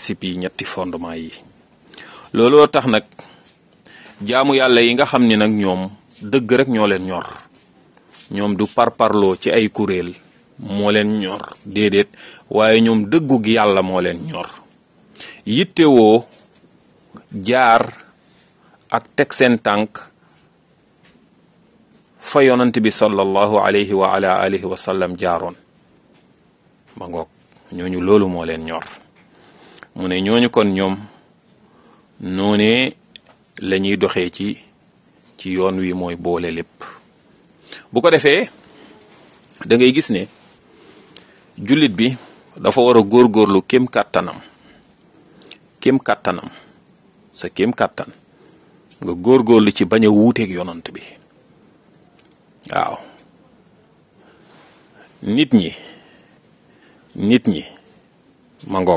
principe yi ñetti fondement yi looloo tax nag jaamu yàlla yi nga xam ni nag ñoom dëgg rek ñoo leen ñor ñoom du parparloo ci ay kuréel moo leen ñor déedéet waaye ñoom dëggu gi yàlla moo leen ñor yittewoo jaar ak teg seen tànk fa yonant bi sallallahu alayhi wa ala alihi wa sallam jaaroon ma ngoog ñooñu loolu moo leen ñor mu ne ñooñu kon ñoom noonee la ñuy doxee ci ci yoon wi mooy boole lépp bu ko defee da ngay gis ne jullit bi dafa war a góorgóorlu kem kàttanam kem kàttanam sa kem kàttan nga góorgóorlu ci bañ a wuuteeg yonant bi waaw nit ñi nit ñi ma ngoog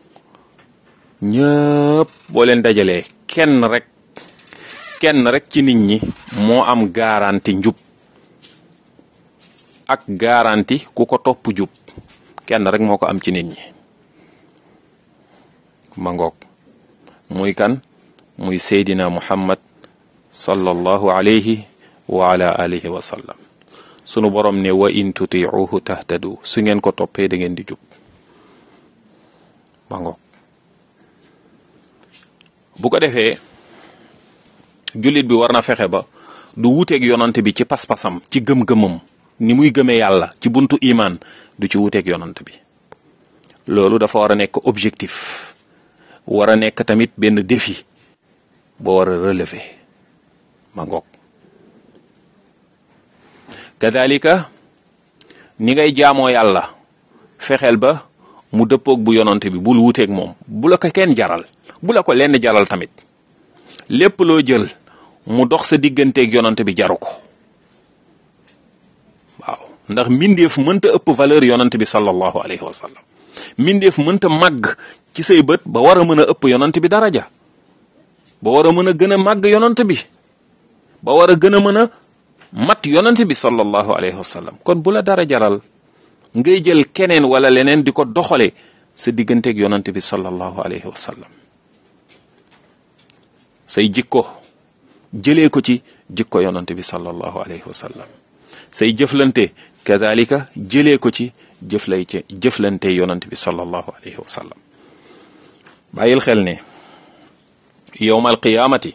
ñëpp boo leen dajalee kenn rek kenn rek ci nit ñi moo am garanti njub ak garanti ku ko topp jub kenn rek moo ko am ci nit ñi ma ngoog muy kan muy seydina muhammad sallallahu alayhi wa ala alihi wa sallam sunu borom ne wa in tutiuhu tahtadu su ngeen ko toppee da ngeen di jub ma ngoog bu ko defee jullit bi war na fexe ba du wuteeg yonant bi ci pas-pasam ci gëm-gëmam ni muy gëmee yàlla ci buntu imaan du ci wuteeg yonant bi loolu dafa war a nekk objectif war a nekk tamit benn défi boo war a relever ma ngoog kadalika ni ngay jaamoo yàlla fexeel ba mu dëppoog bu yonant bi bul wuteeg moom bu la ko kenn jaral bu la ko lenn jaral tamit lépp loo jël mu dox sa digganteeg yonant bi jaru ko waaw ndax mbindeef mënta ëpp valeur yonant bi sallallahu alayhi wa sallam mbindeef mënta màgg ci say bët ba war a mën a ëpp yonant bi daraja ba war a mën a gën a màgg yonant bi ba war a gën a mën a mat yonant bi sallallahu alayhi wa sallam kon bu la dara jaral ngay jël keneen wala leneen di ko doxale sa digganteeg yonant bi sallallahu alayhi wa sallam say jikko jëlee ko ci jikko yonante bi sallallahu alayhi wa sallam say jëflante kadalika jëlee ko ci jëflay ci jëflante yonante bi sallallahu alayhi wa sallam bàyyil xel ne yowmal qiyaamati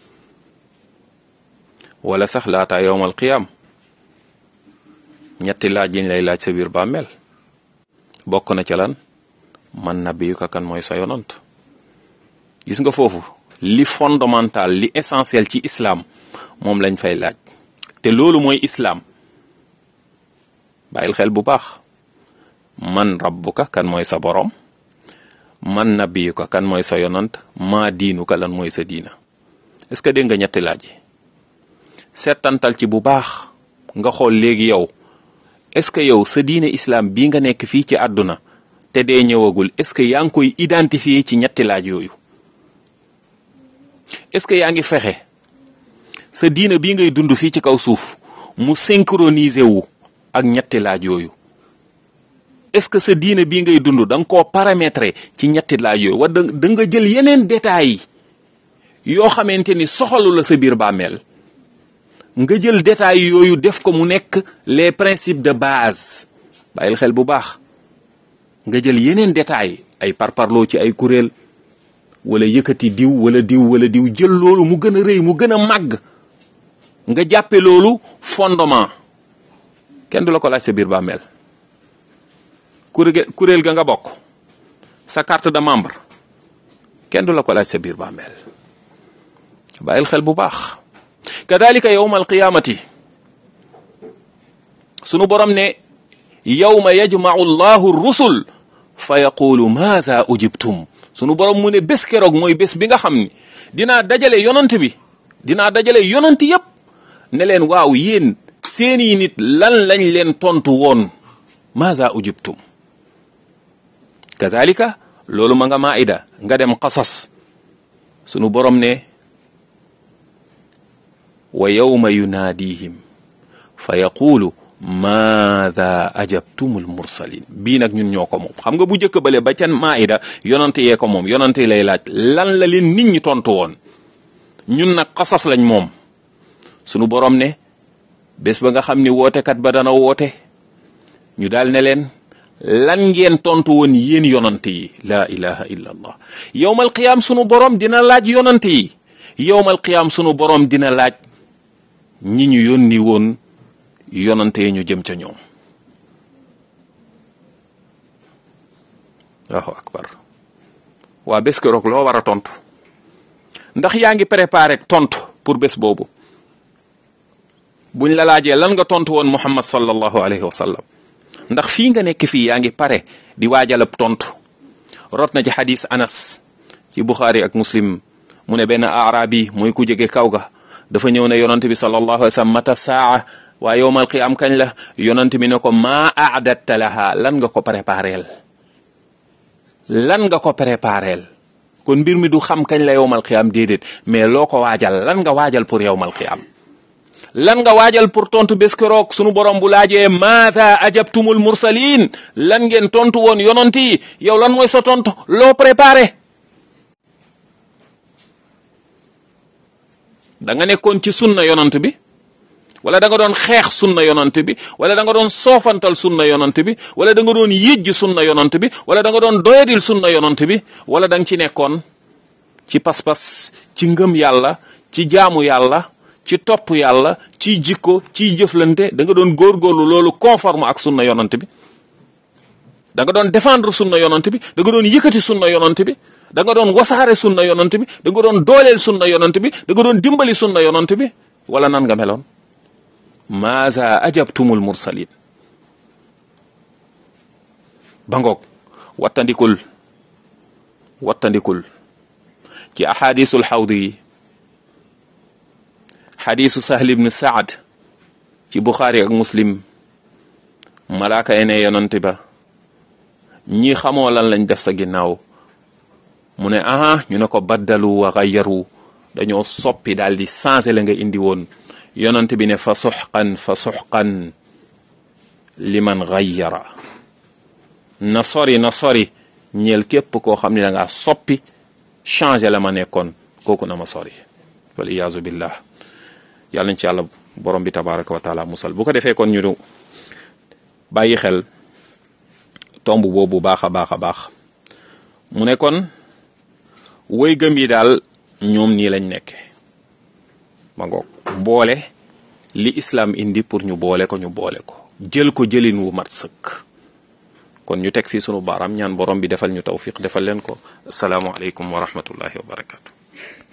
wala sax laata yowmal qiyaam ñetti laaj yiñ lay laaj sa biir bàmmeel bokk na ca lan man nabiyuka kan mooy sa yonant gis nga foofu li fondamental li essentiel ci islam moom lañ fay laaj te loolu mooy islam bàyyil xel bu baax man rabbuka kan mooy sa borom man nabiyuka kan mooy sa yonant maa diinuka lan mooy sa diina est-ce que dégg nga ñetti laaj yi seetantal ci bu baax nga xool léegi yow est-ce que yow sa diine islam bii nga nekk fii ci àdduna te dee ñëwagul est-ce que yaa ngi koy identifier ci ñetti laaj yooyu est-ce que yaa ngi fexe sa diina bii ngay dund fii ci kaw suuf mu synchroniser wu ak ñetti laaj yooyu est-ce que sa diina bii ngay dund da nga koo paramétrer ci ñetti laaj yooyu wa da nga jël yeneen détails yoo xamante ni soxalu la sa biir bàmmeel nga jël détails yooyu def ko mu nekk les principes de base bàyyil xel bu baax nga jël yeneen détails ay parparloo ci ay kuréel wala yëkkati diw wala diw wala diw jël loolu mu gën a rëy mu gën a màgg nga jàppe loolu fondement kenn du la ko laaj sa biir bàmmeel kuréel kuréel ga nga bokk sa carte de membre kenn du la ko laaj sa biir bàmmeel bàyyil xel bu baax kadalika yowma alqiyamati sunu borom ne yowma yajmau llahu rusul fa yaqulu maaza ujibtum sunu borom mu ne bés keroog mooy bés bi nga xam ni dinaa dajale yonant bi dinaa dajale yonant yépp ne leen waaw yéen seeni nit lan lañ leen tontu woon maaza ujibtum kazalika loolu ma nga maida nga dem qasas sunu borom ne wa yawma yunaadihim fa yaqulu maada ajabtumul mursalin bii nag ñun ñoo ko moom xam nga bu njëkk bale ba ca maida yonante yee ko moom yonante lay laaj lan la leen nit ñi tontu woon ñun nag xasas lañ moom sunu borom ne bés ba nga xam ni wootekat ba dana woote ñu daal ne leen lan ngeen tontu woon yéen yonante yi laa ilaha illa allah yowmal qiyaam sunu borom dina laaj yonante yi yowmal qiyaam sunu borom dina laaj ñi ñu yónni woon yonante yi ñu jëm ca ñoom waaw akbar waa bés keroog loo war a tontu ndax yaa ngi préparé tontu pour bés boobu buñ la laajee lan nga tontu woon muhammad sallallahu alayhi wa sallam ndax fii nga nekk fii yaa ngi pare di waajalab tontu rot na ci xadis anas ci buxaari ak muslim mu ne benn arabi mooy ku jóge kaw ga dafa ñëw ne yonante bi sallallahu alayhi wa sallam mata saa waa yowmal qiyaam kañ la yonante bi ne ko maa aadatta laha lan nga ko prépareel lan nga ko prépareel kon mbir mi du xam kañ la yowmal qiyaam déedéet mais loo ko waajal lan nga waajal pour yowmal qiyaam lan nga waajal pour tontu bés keroog sunu borom bu laajee maata ajabtumul mursalin lan ngeen tontu woon yonant yi yow lan mooy sa tontu loo préparé da nga nekkoon ci sunna yonant bi wala da nga doon xeex sunna yonant bi wala da nga doon soofantal sunna yonant bi wala da nga doon yëjj sunna yonant bi wala da nga doon doyadil sunna yonant bi wala da nga ci nekkoon ci pas-pas ci ngëm yàlla ci jaamu yàlla ci topp yàlla ci jikko ci jëflante da nga doon góorgóorlu loolu conforme ak sunna yonant bi da nga doon défendre sunna yonant bi da nga doon yëkkati sunna yonant bi da nga doon wasaare sunna yonant bi da nga doon dooleel sunna yonant bi da nga doon dimbali sunna yonant bi wala nan nga meloon maaza ajabtumul mursalin ba ngoog wattandikul wattandikul ci ahadisul xawdi yi xadisu sahl ibn saad ci buxaari ak muslim malaaka yi ne yonante ba ñii xamoo lan lañ def sa ginnaaw mu ne aha ñu ne ko baddalu wa xayyaru dañoo soppi daal di changé la nga indi woon yonante bi ne fa suxqan fa suxqan liman xayyara na sori na sori ñeel képp koo xam ne da ngaa soppi changé la ma nekkoon kooku na ma sori wal iyaazu billah yàlla nañ ci yàlla borom bi tabaraka wa taala musal bu ko defee kon ñu bàyyi xel tomb boobu baax a baax a baax mu ne kon woy gëm yi daal ñoom nii lañ nekke ma ngoog boole li islam indi pour ñu boole ko ñu boole ko jël ko jëlin wu mat sëkk kon ñu teg fii sunu baaraam ñaan borom bi defal ñu tawfiq defal leen ko asalaamualeykum wa rahmatullahi wa barakatu